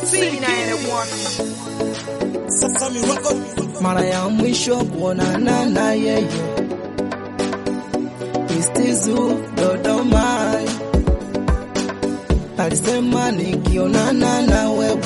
mara ya mwisho kuonana na yeye Istizu Dodoma, alisema nikionana na wewe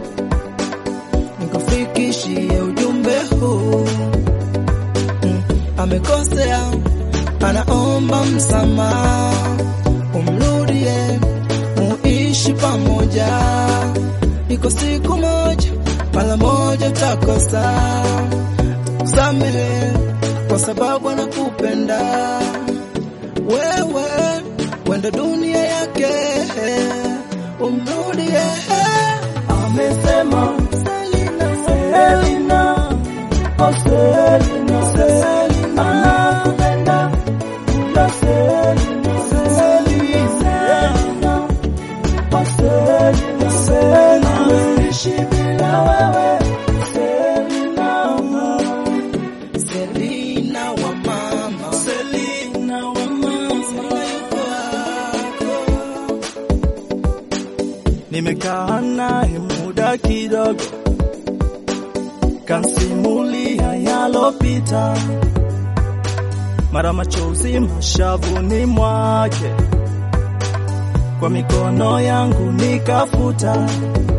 nikufikishie ujumbe huu. Mm, amekosea, anaomba msamaha, umrudie, muishi pamoja. Iko siku moja, mara moja utakosa, samehe kwa sababu anakupenda wewe, wenda dunia yake, umrudie. Amesema Selina, oh Selina, Selina, anakupenda ila Selina, Selina, oh Selina, Selina, hawezi bila wewe Selina, Selina wa mama, Selina wa mama. Nimekaa naye muda kidogo, kansimulia yalopita, mara machozi mashavuni mwake, kwa mikono yangu nikafuta.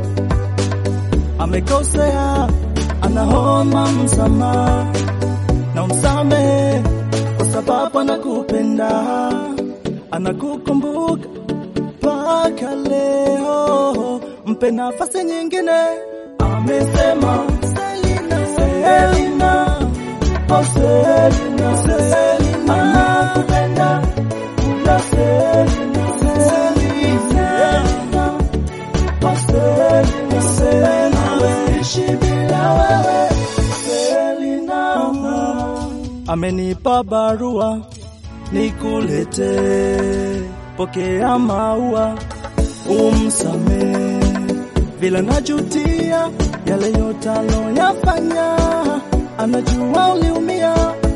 Amekosea, anaomba msamaha, na umsamehe kwa sababu anakupenda, anakukumbuka mpaka leo, mpe nafasi nyingine. Amesema Selina, Selina, oh Selina, Selina, anakupenda ila Selina, Selina, oh Selina, Selina, hawezi bila wewe Selina. Amenipa barua nikulete, pokea maua umsame, vile najutia yale yote aloyafanya, anajua uliumia,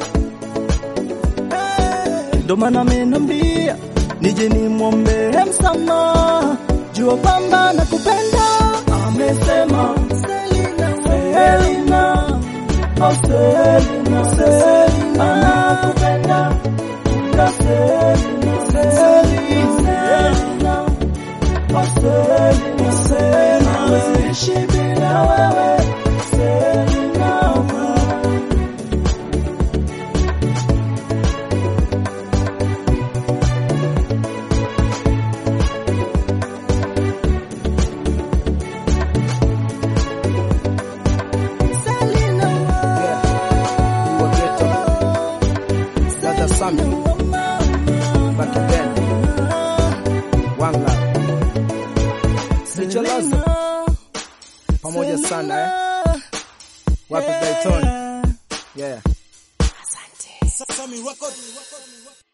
Eh, ndo maana amenambia nije nimwombee msamaha, jua kwamba nakupenda. Amesema Selina, Selina, oh Selina, Selina, nakupenda ila Selina, Selina, oh Selina, Selina, hawezi bila wewe Selina. Selina, You were ghetto. Brother Sammy, back again. One love. Sicholazo, pamoja sana eh. Wapi Dayton? Yeah.